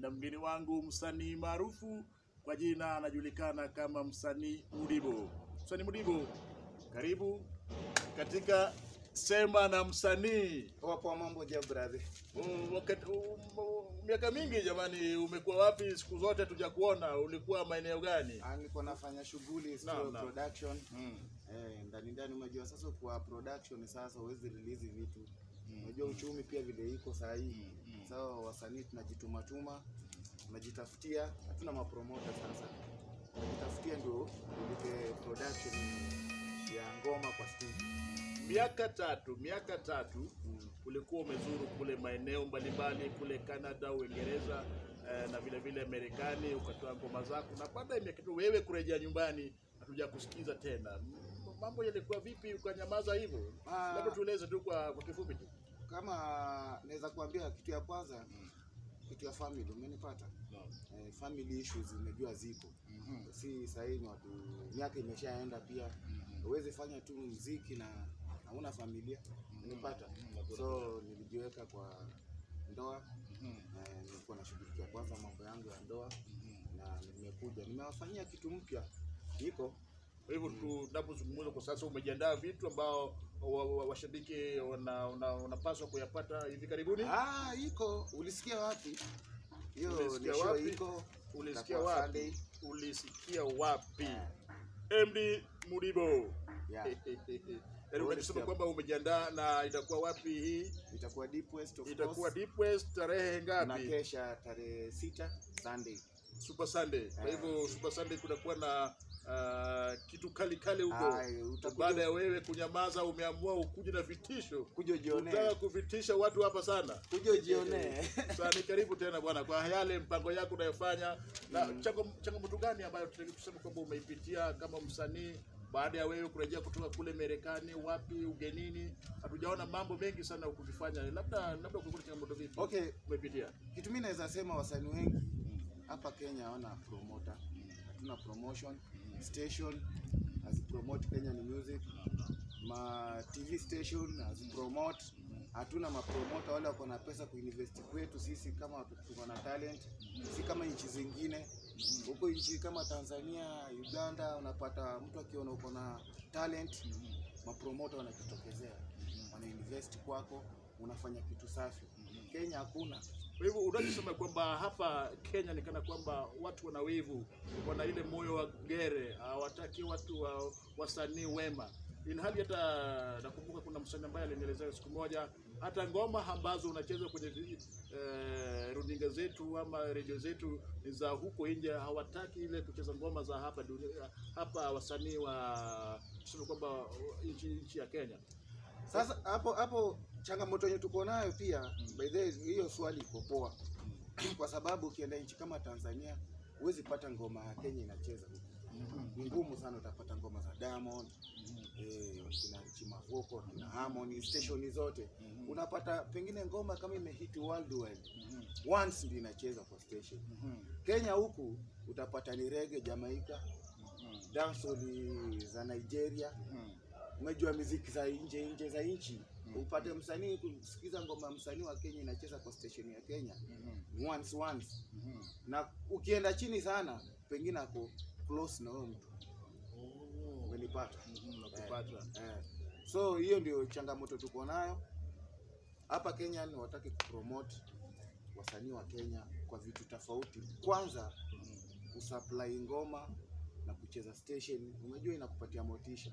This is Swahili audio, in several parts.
na mgeni wangu msanii maarufu kwa jina anajulikana kama msanii Mudibo. Msanii Mudibo, karibu katika Sema na Msanii. Wapo mambo je brother? Mm, wakati- um, Miaka mingi jamani, umekuwa wapi? Siku zote tuja kuona, ulikuwa maeneo gani? Ah, niko nafanya shughuli Naam, studio naam. production. Mm. Eh, ndani ndani unajua sasa kwa production sasa huwezi release vitu. Unajua uchumi pia vile iko saa hii. Sasa wasanii tunajituma tuma, tunajitafutia, hatuna mapromota sasa. Tunajitafutia ndio ulete production ya ngoma kwa studio. Miaka tatu, miaka tatu Mm. ulikuwa umezuru kule maeneo mbalimbali kule Canada, Uingereza eh, na vile vile Marekani, ukatoa ngoma zako, na baada ya miaka tatu wewe kurejea nyumbani hatuja kusikiza tena. M- Mambo yalikuwa vipi ukanyamaza hivyo? Ah. Labda tueleze tu kwa, kwa kifupi tu. Kama naweza kuambia kitu ya kwanza, kitu ya family umenipata? Eh, family issues umejua ziko. si sahii ni watu miaka imeshaenda pia huwezi fanya tu mziki na hauna familia unipata so nilijiweka kwa ndoa eh, nilikuwa nashughulikia kwanza mambo yangu ya ndoa na nimekuja nimewafanyia kitu mpya iko Kwa hivyo tunapozungumza kwa sasa, umejiandaa vitu ambao wa- wa- washabiki wana- wana- wanapaswa kuyapata hivi karibuni. ah iko ulisikia wapi hiyo Ulisikia ni show wapi? iko Ulisikia itakuwa wapi? Sunday. Ulisikia wapi? Eh, MD Mudibo. yeah. Yaani unasema kwamba umejiandaa na itakuwa wapi hii? itakuwa deep west of Itakuwa course. Deep West tarehe na ngapi? kesha tarehe sita Sunday Super Sunday. Kwa Eh. hivyo Super Sunday kunakuwa na ah, kitu kali kali huko. Ay, utakuja- Baada ya wewe kunyamaza, umeamua ukuje na vitisho. kuja ujionee Unataka kuvitisha watu hapa sana. kuja ujionee Sasa ni karibu tena bwana, kwa yale mpango yako unayofanya na chango- changamoto gani ambayo tunaweza kusema kwamba umeipitia kama msanii baada ya wewe kurejea kutoka kule Marekani, wapi ugenini? Hatujaona mambo mengi sana ukifanya, labda labda kulikuwa na changamoto vipi Okay, umepitia? kitu mimi naweza sema wasanii wengi hapa Kenya hawana promoter, hatuna promotion station hazipromote Kenyan music, ma TV station hazipromote, hatuna mapromota wale wako na pesa kuinvest kwetu sisi kama watu tuko na talent, si kama nchi zingine huko nchi kama Tanzania, Uganda, unapata mtu akiona uko na talent, mapromota wanajitokezea, wanainvest kwako, unafanya kitu safi. Kenya hakuna. Kwa hivyo unachosema kwamba hapa Kenya ni kana kwamba watu wana wivu, wana ile moyo wa gere, hawataki watu wa wasanii wema. Ilhali hata nakumbuka kuna msanii ambaye alinielezea siku moja, hata ngoma ambazo unacheza kwenye vi- eh, runinga zetu ama redio zetu ni za huko nje, hawataki ile kucheza ngoma za hapa dunia, hapa wasanii wa tuseme kwamba nchi nchi ya Kenya. Sasa hapo hapo changamoto yenye tuko nayo pia, by the way, hiyo swali iko poa kwa sababu ukienda nchi kama Tanzania huwezi pata ngoma ya Kenya inacheza huko. Ni ngumu sana utapata ngoma za Diamond eh, kina Chimavoko, kina Harmony, station zote unapata pengine ngoma kama imehit worldwide once ndio inacheza kwa station. Kenya huku utapata ni reggae Jamaica, dancehall za Nigeria, umejua muziki za nje nje za nchi upate msanii kusikiza ngoma ya msanii wa Kenya inacheza kwa station ya Kenya once once, na ukienda chini sana pengine ako close na huyo mtu, umenipata? Nakupata. Eh, so hiyo ndio changamoto tuko nayo hapa Kenya. Ni wataki kupromote wasanii wa Kenya kwa vitu tofauti. Kwanza kusupply ngoma na kucheza station, unajua inakupatia motisha.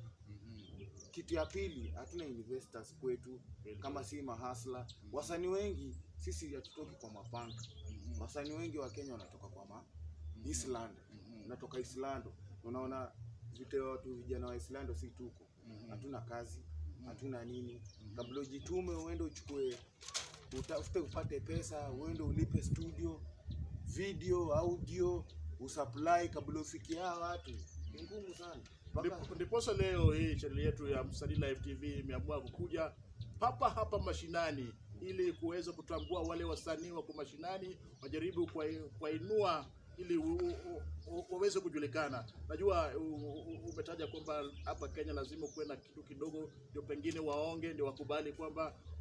Kitu ya pili, hatuna investors kwetu kama si mahasla. Wasanii wengi sisi hatutoki kwa mapanka. Wasanii wengi wa Kenya wanatoka kwa ma Island, unatoka Islando, unaona vite watu vijana wa Islando si tuko hatuna kazi, hatuna nini. Kabla ujitume uende uchukue, utafute upate pesa, uende ulipe studio, video, audio, usupply kabla ufikie hawa watu, ni ngumu sana. Mpaka Ndipo- Ndiposa leo hii chaneli yetu ya Msanii Live TV imeamua kukuja papa hapa mashinani ili kuweza kutambua wale wasanii wako mashinani, wajaribu kuwai- kuwainua ili u- u- u- waweze kujulikana. Najua u- u- umetaja kwamba hapa Kenya lazima kuwe na kitu kidogo, ndio pengine waonge, ndio wakubali kwamba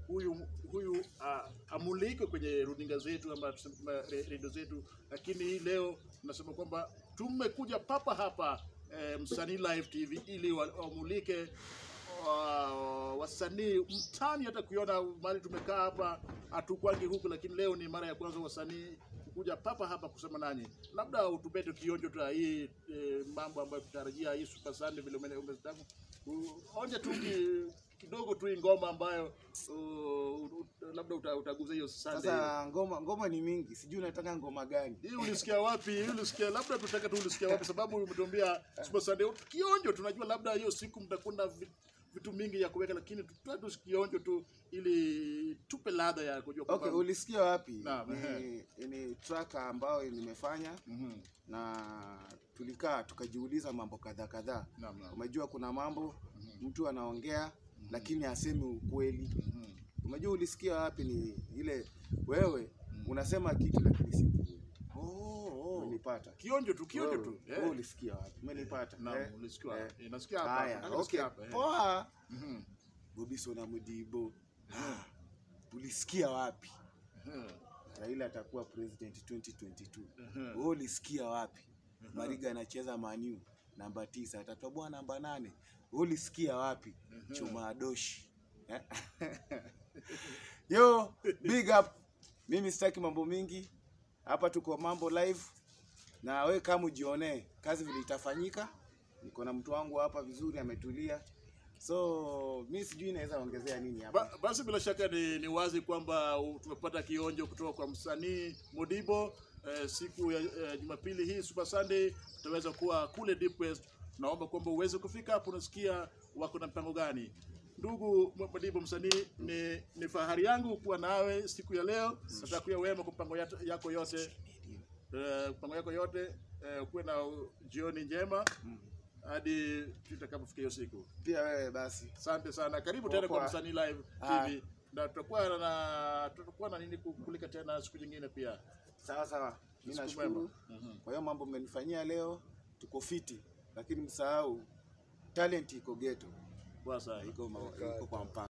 huyu huyu uh, amulikwe kwenye runinga zetu ama tuseme kama re- redio zetu, lakini hii leo tunasema kwamba tumekuja papa hapa eh, Msanii Live TV ili wa- wamulike wa- wasanii mtani. Hata kuiona mahali tumekaa hapa hatukwangi huku, lakini leo ni mara ya kwanza wasanii kuja papa hapa kusema nanyi. Labda utupete kionjo tu ya hii eh, mambo ambayo tutarajia hii Super Sunday vile umene- umezitamu U- onje tu ki- kidogo tu hii ngoma ambayo uh, u- u- labda uta- utaguza hiyo Sunday. Sasa ngoma ngoma ni mingi, sijui unataka ngoma gani? Hii ulisikia wapi? Hii ulisikia labda tutaka tu ulisikia wapi, sababu umetuambia Super Sunday kionjo. Tunajua labda hiyo siku mtakuwa na vi- vitu mingi ya kuweka, lakini tutoe tu kionjo tu ili tupe ladha ya kujua kwamba Okay, ulisikia wapi? Naam, Ni, ni track ambayo nimefanya Mhm. na tulikaa tukajiuliza mambo kadhaa kadhaa. Naam, naam. Umejua kuna mambo mtu anaongea lakini asemi ukweli. Mhm. Umejua ulisikia wapi? Ni ile wewe unasema kitu lakini si ukweli. Oh, oh. Umenipata? Kionjo tu, kionjo Wewe, tu. wewe Eh. ulisikia wapi? Umenipata? Naam, Eh? ulisikia. Eh. Eh, nasikia hapa. Haya, Nataka okay. nisikia hapa. eh. Poa. Mhm. Bobiso na Mudibo. Ah, Ulisikia wapi? Mhm. Raila atakuwa president 2022. Mhm. Wewe ulisikia wapi? Mariga anacheza Maniu namba tisa atatoboa namba nane. Wewe ulisikia wapi? Chuma Adoshi. Eh? Yo, big up. Mimi sitaki mambo mingi. Hapa tuko mambo live. Na we kama ujionee kazi vile itafanyika. Niko na mtu wangu hapa vizuri ametulia. So, mi sijui naweza ongezea nini hapa. Ba, basi bila shaka ni, ni wazi kwamba u- tumepata kionjo kutoka kwa msanii Modibo eh, siku ya eh, Jumapili hii Super Sunday tutaweza kuwa kule Deep West. Naomba kwamba uweze kufika hapo, unasikia wako na mpango gani. Ndugu Mo- Modibo msanii, ni, ni fahari yangu kuwa nawe siku ya leo. Natakuya wema kwa mpango yat- yako yote eh, mpango yako yote eh, kuwe na jioni njema hadi tutakapofika hiyo siku. Pia wewe basi. Asante sana, karibu tena kwa Poa. Msanii Live Ah. TV na tutakuwa na tutakuwa na nini kukulika tena siku nyingine pia. Sawa sawa. Mimi Siku nashukuru. mwema. Kwa hiyo mambo mmenifanyia leo, tuko fiti, lakini msahau talent iko ghetto, Poa sana. iko, ma- iko kwa mpango.